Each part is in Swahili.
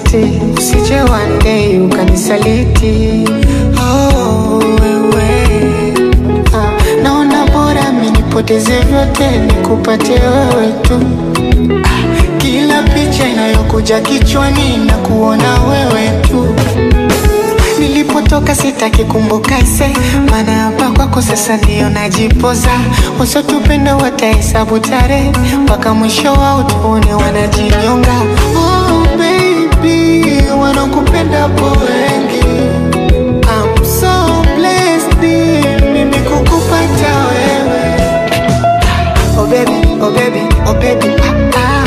masharti, usije one day ukanisaliti. Oh, wewe ah, naona bora mimi nipoteze vyote nikupate wewe tu. Ah, kila picha inayokuja kichwani na kuona wewe tu. Nilipotoka sitaki kumbuka ise, maana hapa kwako sasa ndio najipoza. Wasotupenda watahesabu tarehe mpaka mwisho wao tuone wanajinyonga. Oh baby, wanakupenda po wengi. I'm so blessed mimi kukupata wewe. Oh baby, oh baby, oh baby, ah, ah.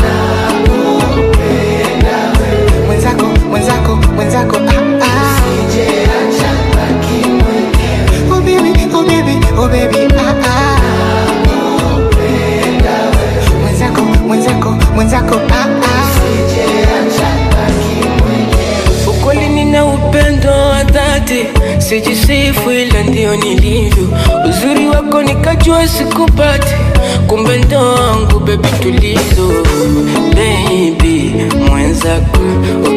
Mwenzako, mwenzako, mwenzako, ah, ah. Oh baby, oh baby, oh baby, ah, ah. Mwenzako, mwenzako, mwenzako, ah, ah. Ukweli nina upendo wa dhati, sijisifu ila ndio nilivyo. Uzuri wako nikajua sikupati, kumbe ndo wangu bebi tulizo. Baby mwenzako, oh